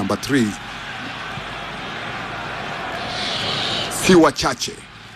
namba 3 si wachache.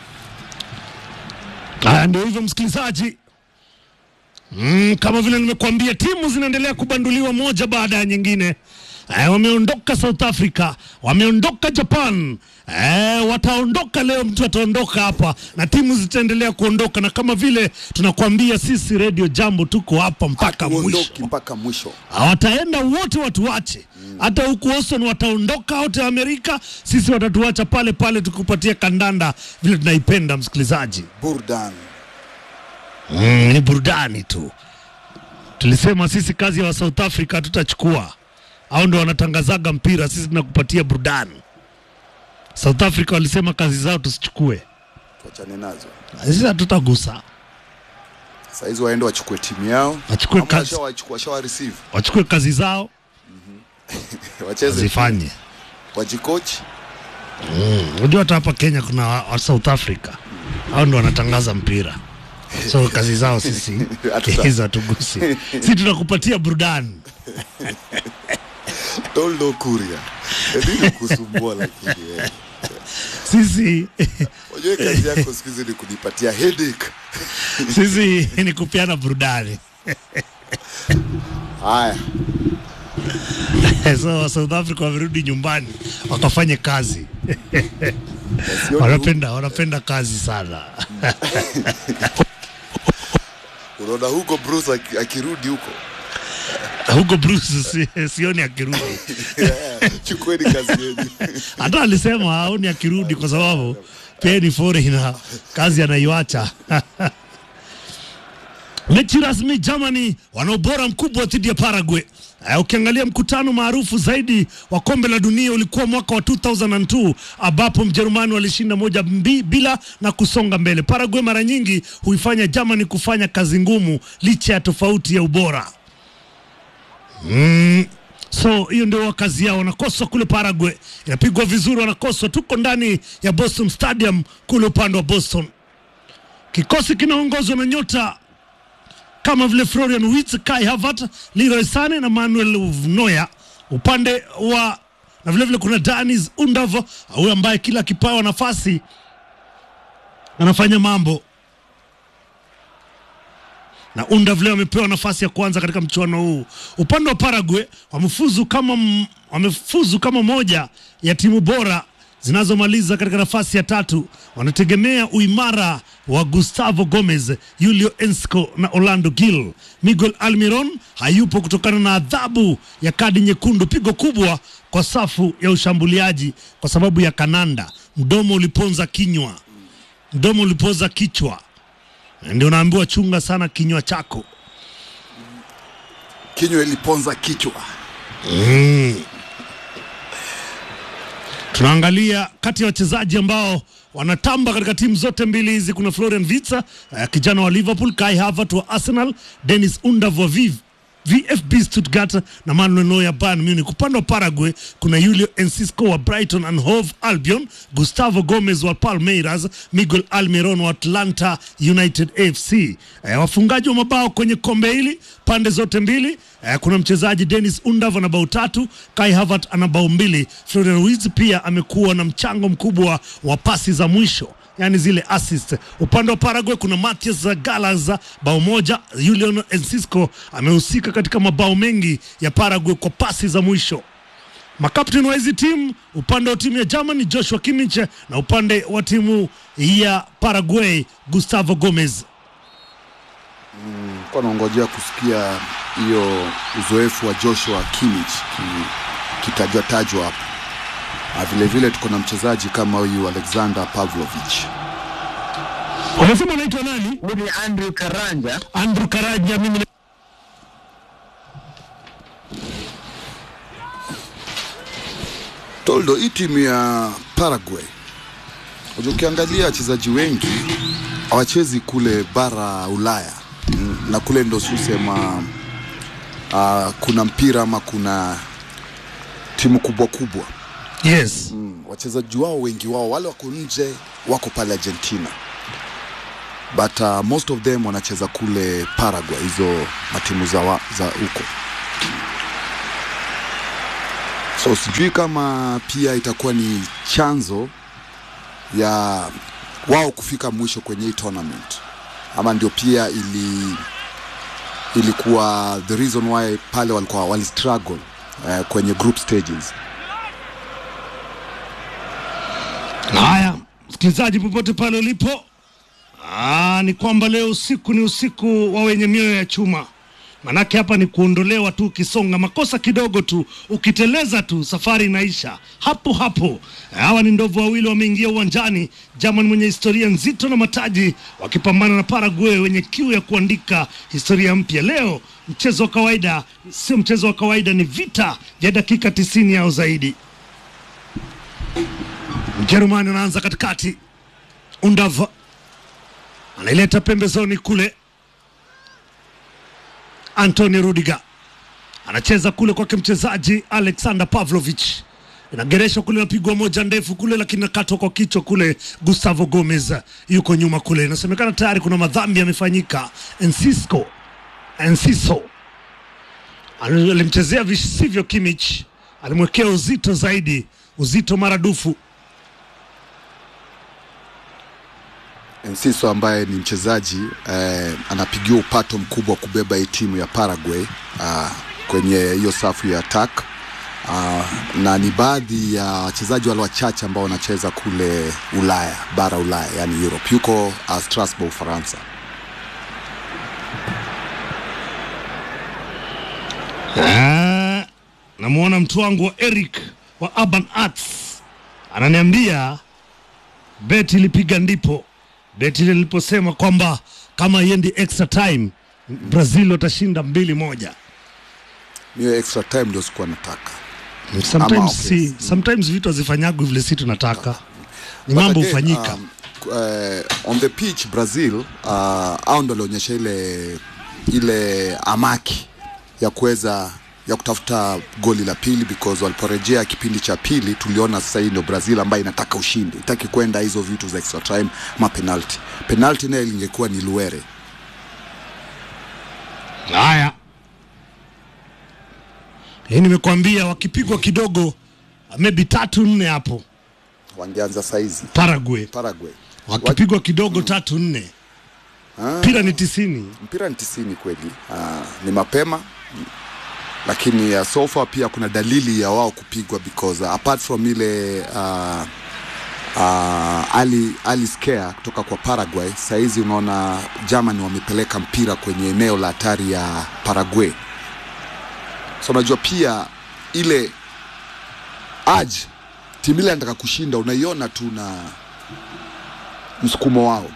Haya, ndio hivyo msikilizaji. Mm, kama vile nimekuambia timu zinaendelea kubanduliwa moja baada ya nyingine. Eh, wameondoka South Africa, wameondoka Japan. Eh, wataondoka leo, mtu ataondoka hapa na timu zitaendelea kuondoka, na kama vile tunakwambia sisi Radio Jambo tuko hapa mpaka mwisho. Hatuondoki mpaka mwisho. Wataenda wote watuache, hata huku Austin wataondoka wote Amerika, sisi watatuacha pale pale, tukupatia kandanda vile tunaipenda msikilizaji. Burdan. Mm, ni burudani tu. Tulisema sisi kazi ya wa South Africa tutachukua, au ndo wanatangazaga mpira, sisi tunakupatia burudani. South Africa walisema kazi zao tusichukue, Tuachane nazo. sisi hatutagusa, Saa hizi waende wachukue timu yao. wachukue Ama kazi, washawachukua, washawa receive. wachukue kazi zao Wacheze zifanye. wajikochi. Mm, Unajua hata hapa Kenya kuna wa, wa South Africa, au ndo wanatangaza mpira, so kazi zao sisi Hatuta- hizo hatugusi, sisi tunakupatia burudani. Toldo Kuria. Ndio kusumbua lakini wewe. Sisi Unajua kazi yako siku hizi ni kunipatia headache. sisi ni kupeana burudani. Haya. so South Africa wamerudi nyumbani wakafanye kazi. Sioni Wanapenda wanapenda kazi sana. Unaona huko Bruce aki- akirudi huko. Huko Bruce si, sioni akirudi. Yeah, Chukueni kazi yenu. Hata alisema haoni akirudi kwa sababu pia ni foreigner, kazi anaiwacha. Mechi rasmi Germany wana ubora mkubwa dhidi ya Paraguay. Uh, ukiangalia mkutano maarufu zaidi wa kombe la dunia ulikuwa mwaka wa 2002 ambapo Mjerumani walishinda moja mbi, bila na kusonga mbele. Paraguay mara nyingi huifanya Germany kufanya kazi ngumu licha ya tofauti ya ubora. Mm, so hiyo ndio kazi yao, wanakoswa kule Paraguay, inapigwa vizuri, wanakoswa. Tuko ndani ya Boston Stadium kule upande wa Boston. Kikosi kinaongozwa na nyota kama vile Florian Wirtz, Kai Havertz, Leroy Sane na Manuel Neuer. Upande wa na vile vile kuna Danis Undav, huyu ambaye kila kipawa nafasi anafanya mambo na Undav leo amepewa nafasi ya kwanza katika mchuano huu. Upande wa Paraguay wamefuzu kama, m- wamefuzu kama moja ya timu bora zinazomaliza katika nafasi ya tatu. Wanategemea uimara wa Gustavo Gomez, Julio Ensco na Orlando Gil. Miguel Almiron hayupo kutokana na adhabu ya kadi nyekundu, pigo kubwa kwa safu ya ushambuliaji kwa sababu ya kananda. Mdomo uliponza kinywa, mdomo ulipoza kichwa ndio unaambiwa chunga sana kinywa chako. Kinywa iliponza kichwa. Tunaangalia kati ya wachezaji ambao wanatamba katika timu zote mbili hizi, kuna Florian Wirtz uh, kijana wa Liverpool, Kai Havertz wa Arsenal, Dennis Undav wa Viv VFB Stuttgart na Manuel Neuer Bayern Munich. Upande wa Paraguay kuna Julio Enciso wa Brighton and Hove Albion, Gustavo Gomez wa Palmeiras, Miguel Almiron wa Atlanta United FC. Eh, wafungaji wa mabao kwenye kombe hili pande zote mbili eh, kuna mchezaji Dennis Undav ana bao tatu, Kai Havertz ana bao mbili. Florian Wirtz pia amekuwa na mchango mkubwa wa pasi za mwisho yani zile assist. Upande wa Paraguay kuna Matias Galas bao moja. Julian Enciso amehusika katika mabao mengi ya Paraguay kwa pasi za mwisho. Makapteni wa hizi timu, upande wa timu ya Germany Joshua Kimmich na upande wa timu ya Paraguay Gustavo Gomez. Kwa naongojea kusikia hiyo uzoefu wa Joshua Kimmich ki, kitajwa tajwa hapo. Na vile vile tuko na mchezaji kama huyu Alexander Pavlovich. Wanasema anaitwa nani? Huyu ni Andrew Karanja. Andrew Karaja. Mimi Toldo, hii timu ya Paraguay, unajua ukiangalia wachezaji wengi hawachezi kule bara Ulaya Mm, na kule ndo susema uh, kuna mpira ama kuna timu kubwa kubwa yes. mm, wachezaji wao wengi wao wale wako nje wako pale Argentina but uh, most of them wanacheza kule Paraguay, hizo matimu za wa- za huko so sijui kama pia itakuwa ni chanzo ya wao kufika mwisho kwenye hii tournament ama ndio pia ili ilikuwa the reason why pale walikuwa wali struggle uh, kwenye group stages Haya, msikilizaji, popote pale ulipo, Aa, ni kwamba leo usiku ni usiku wa wenye mioyo ya chuma. Manake hapa ni kuondolewa tu, ukisonga makosa kidogo tu, ukiteleza tu, safari inaisha hapo hapo. Hawa ni ndovu wawili wameingia uwanjani, German mwenye historia nzito na mataji, wakipambana na Paraguay wenye kiu ya kuandika historia mpya. Leo mchezo wa kawaida sio mchezo wa kawaida, ni vita vya dakika tisini au zaidi. Mjerumani anaanza katikati, Undava anaileta pembezoni kule, Anthony Rudiger anacheza kule kwake mchezaji Alexander Pavlovich, inagereshwa kule, napigwa moja ndefu kule, lakini nakatwa kwa kichwa kule. Gustavo Gomez yuko nyuma kule, inasemekana tayari kuna madhambi yamefanyika. Enciso Enciso alimchezea visivyo Kimmich, alimwekea uzito zaidi, uzito maradufu. Enciso ambaye ni mchezaji eh, anapigiwa upato mkubwa wa kubeba hii timu ya Paraguay ah, kwenye hiyo safu ya attack ah, na ni baadhi ya wachezaji wale wachache ambao wanacheza kule Ulaya, bara Ulaya, yani Europe. Yuko uh, Strasbourg, Ufaransa. Ah, namwona mtu wangu wa Eric wa Urban Arts ananiambia beti ilipiga ndipo beti ile liliposema kwamba kama iendi extra time Brazil watashinda mbili moja. Hiyo extra time ndio sikuwa nataka. Sometimes, Ama, okay. si, sometimes vitu hazifanyagwi vile si tunataka, ni But mambo again, hufanyika. um, uh, on the pitch Brazil uh, au ndo alionyesha ile ile amaki ya kuweza ya kutafuta goli la pili because waliporejea kipindi cha pili tuliona sasa hii ndio Brazil ambayo inataka ushindi, itaki kwenda hizo vitu za extra time ma penalty. Penalty naye ingekuwa ni Luere. Haya, hii nimekwambia, wakipigwa kidogo maybe tatu nne hapo Wangeanza saizi Paraguay, Paraguay. wakipigwa kidogo tatu nne, mpira ni tisini. mpira ni tisini kweli. Uh, ni mapema lakini uh, so far pia kuna dalili ya wao kupigwa because uh, apart from ile uh, uh, ali, ali scare kutoka kwa Paraguay, sahizi unaona Germany wamepeleka mpira kwenye eneo la hatari ya Paraguay. So unajua pia ile aj timu ile anataka kushinda, unaiona tu na msukumo wao.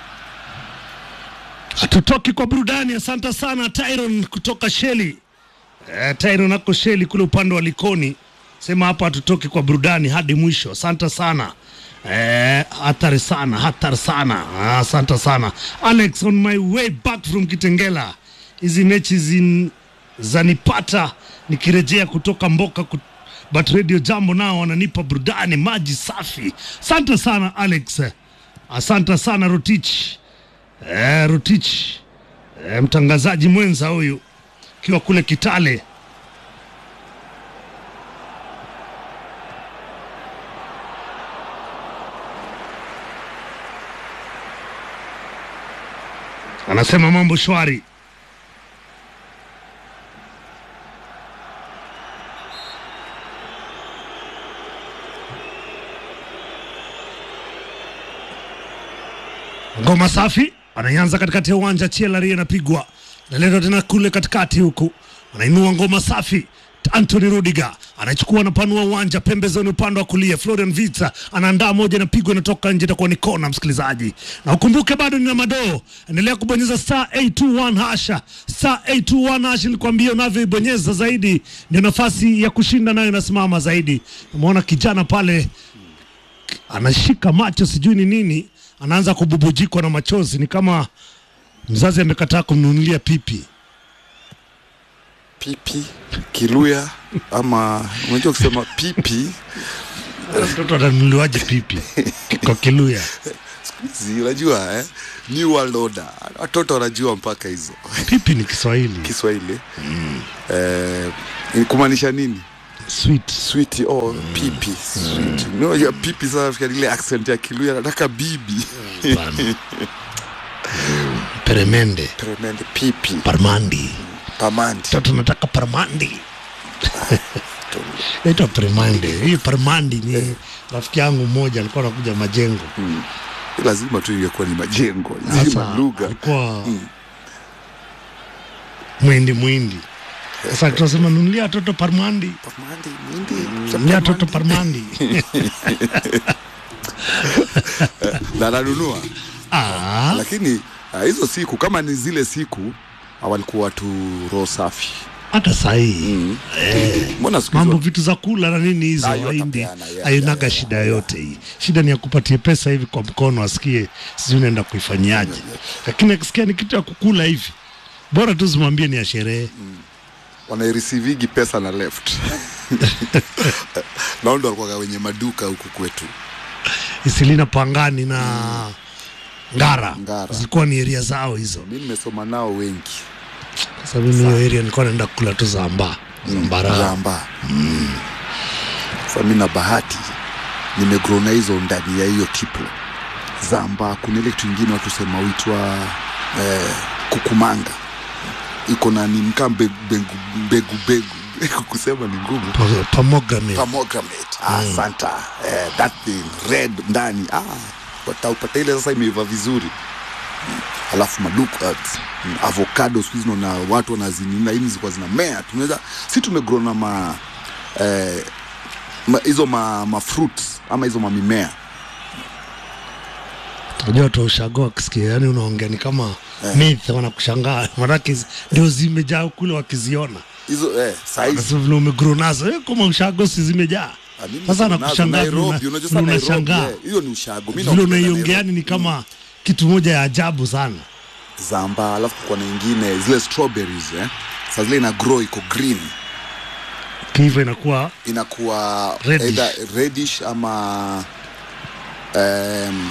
Hatutoki kwa burudani. Asante sana Tyron kutoka Sheli. Eh, Tyron ako Sheli kule upande wa Likoni, sema hapa hatutoki kwa burudani hadi mwisho. Asante sana eh, hatari sana, hatari sana. Ah, Asante sana Alex, on my way back from Kitengela. Hizi mechi zin, zanipata nikirejea kutoka Mboka kut but Radio Jambo nao wananipa burudani, maji safi. Asante sana Alex, asante sana Rotich. Eh, Rotich eh, mtangazaji mwenza huyu akiwa kule Kitale. Anasema mambo shwari. Ngoma safi anaianza katikati ya uwanja, Chielari anapigwa naletwa tena kule katikati huku, anainua ngoma safi. Anthony Rudiger anachukua anapanua uwanja pembezoni, upande wa kulia. Florian Vitsa anaandaa moja, inapigwa inatoka nje, itakuwa ni kona. Msikilizaji, na ukumbuke bado nina madoo, endelea kubonyeza star 821 hasha, star 821 hasha. Nilikwambia unavyoibonyeza zaidi ndio nafasi ya kushinda nayo inasimama zaidi. Umeona kijana pale anashika macho, sijui ni nini, anaanza kububujikwa na machozi, ni kama mzazi amekataa kumnunulia pipi. pipi kiluya ama unajua kusema pipi Mtoto atanunuliwaje pipi kwa Kiluya? siku hizi unajua eh? new world order watoto wanajua mpaka hizo Pipi ni Kiswahili, kiswahili eh, ni kumaanisha nini sweet sweet oh pipi sweet unajua pipi sasa nafikiri ile accent ya Kiluya nataka bibi bana peremende tremende pipi parmandi pamandi toto nataka parmandi naitwa permande hii parmandi ni rafiki yangu mmoja alikuwa anakuja majengo lazima tu ingekuwa ni majengo zima sasa lugha alikuwa mwindi mwindi sasa tunasema nunulia toto parmandi pamandi mwindi nunulia toto parmandi na nanunua ah, lakini ah, hizo siku kama ni zile siku ah, walikuwa tu roho safi hata sahii mbona siku mambo hizo vitu za kula na nini hizo Ah, yote waindi apeana, yeah, hainaga yeah, shida yote hii shida ni ya kupatia pesa hivi kwa mkono asikie sijui unaenda kuifanyaje lakini akisikia ni kitu ya kukula hivi bora tu zimwambie ni ya sherehe wanairisivigi pesa na left nao ndo walikuwaga wenye maduka huku kwetu isilina pangani na ngara, Ngara. zilikuwa ni eria zao hizo mi nimesoma nao wengi sasa mimi hiyo area nilikuwa naenda kula tu zamba zambara zamba sa mi na bahati nimegrow na hizo ndani ya hiyo tiplo zamba kuna ile kitu ingine watu sema uitwa eh, kukumanga iko na ni mkaa mbegu mbegu mbegu mbegu kusema ni ngumu Pa- pomegranate pomegranate ah, santa eh, that thing red ndani ah, wataupata ile sasa imeiva vizuri Mm. alafu maduka mm, avocado siku hizi naona watu wanazinina hizi zilikuwa zinamea tunaweza si tumegrow na ma eh, ma- hizo ma, ma fruits ama hizo mamimea unajua watu wa ushago wakisikia yani unaongea ni kama myth wanakushangaa manake zi- ndio zimejaa kule wakiziona hizo eh, saizi sasa vile umegrow nazo eh, kama ushago si zimejaa Ah, mimi sasa nazo anakushangaa Nairobi, vile unajua una- sasa vile Nairobi, unashangaa eh, hiyo ni ushago Mimi vile naongelea unaiongea Nairobi. yani ni kama kitu moja ya ajabu sana zamba alafu kwa na ingine zile strawberries eh. saa zile ina grow iko green kiiva inakuwa inakuwa Reddish. either reddish ama um,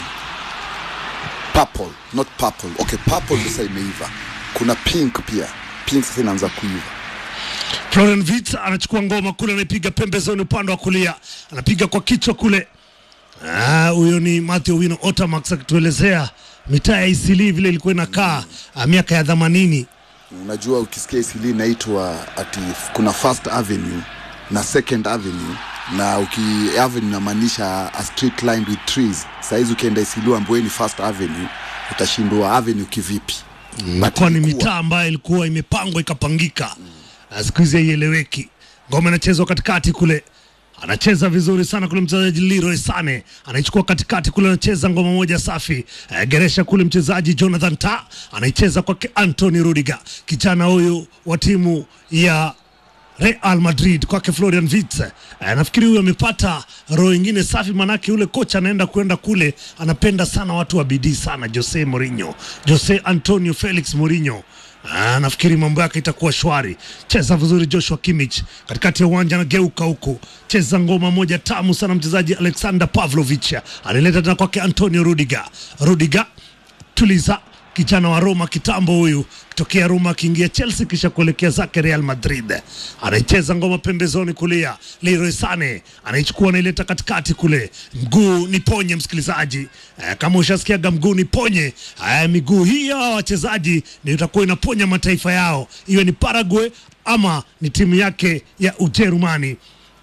purple not purple okay purple sasa imeiva kuna pink pia pink sasa inaanza kuiva Florian Wirtz anachukua ngoma kule, anaipiga pembezoni upande wa kulia, anapiga kwa kichwa kule. Ah, huyo ni Matthew Wino Otamax akituelezea mitaa ya Isili vile ilikuwa inakaa ah, miaka ya themanini. unajua ukisikia isili inaitwa ati kuna first avenue na second avenue na uki avenue inamaanisha a street lined with trees sahizi ukienda isili ambayo ni first avenue utashindwa avenue kivipi But Ilikuwa ni ilikuwa- mitaa ambayo ilikuwa imepangwa ikapangika. Ah, Siku hizi haieleweki. Ngoma inachezwa katikati kule, anacheza vizuri sana kule mchezaji Leroy Sane anaichukua katikati kule, anacheza ngoma moja safi. Eh, Geresha kule mchezaji Jonathan Ta anaicheza kwake Anthony Rudiger, kijana huyu wa timu ya Real Madrid kwake Florian Wirtz. Eh, nafikiri huyu amepata roho ingine safi, manake yule kocha anaenda kwenda kule, anapenda sana watu wa bidii sana, Jose Mourinho, Jose Antonio Felix Mourinho. Ah, nafikiri mambo yake itakuwa shwari. Cheza vizuri Joshua Kimmich katikati ya uwanja, anageuka huku, cheza ngoma moja tamu sana, mchezaji Alexander Pavlovich alileta tena kwake Antonio Rudiger. Rudiger tuliza kijana wa Roma kitambo huyu kitokea Roma akiingia Chelsea kisha kuelekea zake Real Madrid. Anaicheza ngoma pembezoni kulia, Leroy Sane anaichukua anaileta katikati kule, mguu ni ponye msikilizaji. Eh, kama ushasikiaga mguu ni ponye, eh, miguu hii ya hawa wachezaji ndio itakuwa inaponya mataifa yao, iwe ni Paraguay ama ni timu yake ya Ujerumani.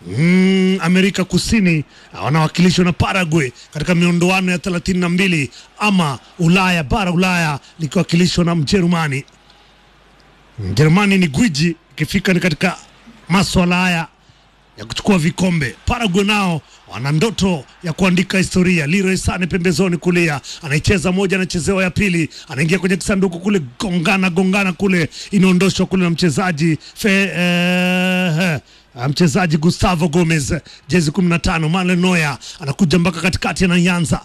Mm, Amerika Kusini ah, wanawakilishwa na Paraguay katika miondoano ya 32 ama Ulaya, bara Ulaya likiwakilishwa na Mjerumani. Mjerumani ni gwiji ikifika ni katika maswala haya ya kuchukua vikombe. Paraguay nao wana ndoto ya kuandika historia. Leroy Sane pembezoni kulia, anaicheza moja, anachezewa ya pili, anaingia kwenye kisanduku kule, gongana gongana kule, inaondoshwa kule na mchezaji fe, eh, Ah, mchezaji Gustavo Gomez jezi 15 Manuel Neuer anakuja mpaka katikati, anaanza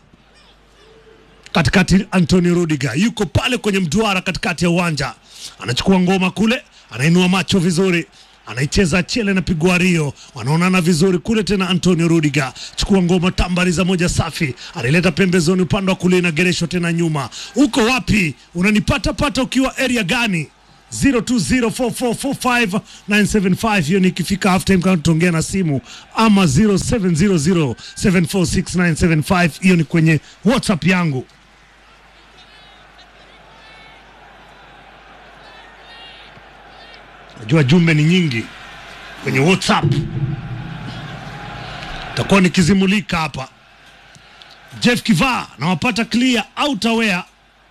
katikati. Antonio Rudiger yuko pale kwenye mduara katikati ya uwanja, anachukua ngoma kule, anainua macho vizuri, anaicheza chele na pigwa Rio, wanaonana vizuri kule tena. Antonio Rudiger chukua ngoma, tambariza moja safi, anaileta pembezoni upande wa kulia, inagereshwa tena nyuma. Uko wapi? Unanipata pata ukiwa area gani? 0204445975 hiyo ni ikifika half time kama tutaongea na simu ama 0700746975 hiyo ni kwenye whatsapp yangu najua jumbe ni nyingi kwenye whatsapp takuwa nikizimulika hapa jeff kivaa nawapata clear outerwear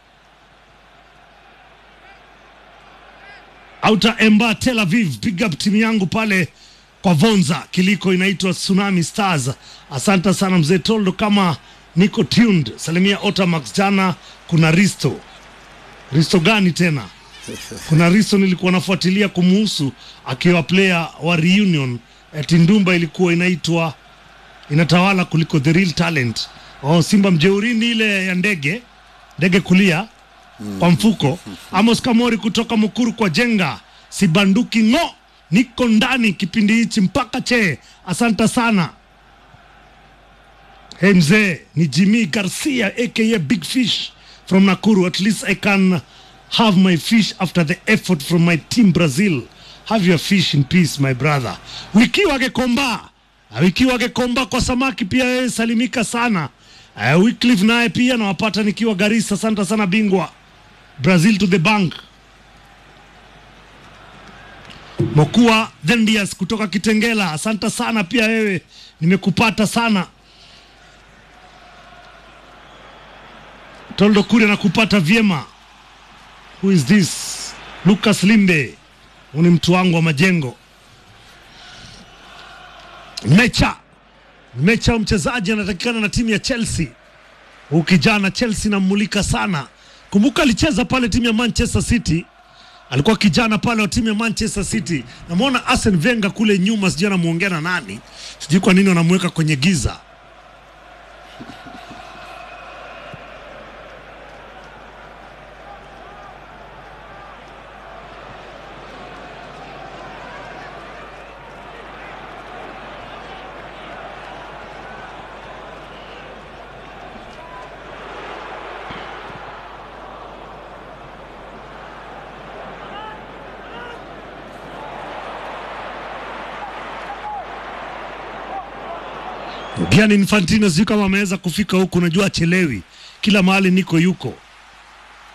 Outer Emba Tel Aviv, pick up timu yangu pale kwa Vonza kiliko inaitwa Tsunami Stars. Asante sana mzee Toldo, kama niko tuned. Salimia Otamax. Jana kuna Risto. Risto gani tena? Kuna Risto nilikuwa nafuatilia kumuhusu akiwa player wa reunion eti Ndumba ilikuwa inaitwa inatawala kuliko the real talent. Oh, Simba mjeurini ile ya ndege ndege kulia kwa mfuko. Amos Kamori kutoka Mukuru kwa Jenga, sibanduki ng'o, niko ndani kipindi hichi mpaka che. Asante sana. Hey mzee, ni Jimmy Garcia aka Big Fish from Nakuru. At least I can have my fish after the effort from my team Brazil. Have your fish in peace my brother. Wiki wagekomba wiki wagekomba kwa samaki pia yeye salimika sana. Uh, Wycliffe naye pia nawapata nikiwa Garissa. Asante sana bingwa Brazil to the bank. Mokua Dhendias kutoka Kitengela, asante sana pia wewe, nimekupata sana. Toldo Kure nakupata vyema. Who is this? Lucas Limbe, huu ni mtu wangu wa majengo. Mecha Mecha, mchezaji anatakikana na timu ya Chelsea. Huu kijana Chelsea nammulika sana. Kumbuka alicheza pale timu ya Manchester City, alikuwa kijana pale wa timu ya Manchester City. Namwona Arsene Wenger kule nyuma, sijui anamuongea na nani, sijui kwa nini wanamweka kwenye giza. Gianni Infantino sijui kama ameweza kufika huku, najua achelewi, kila mahali niko yuko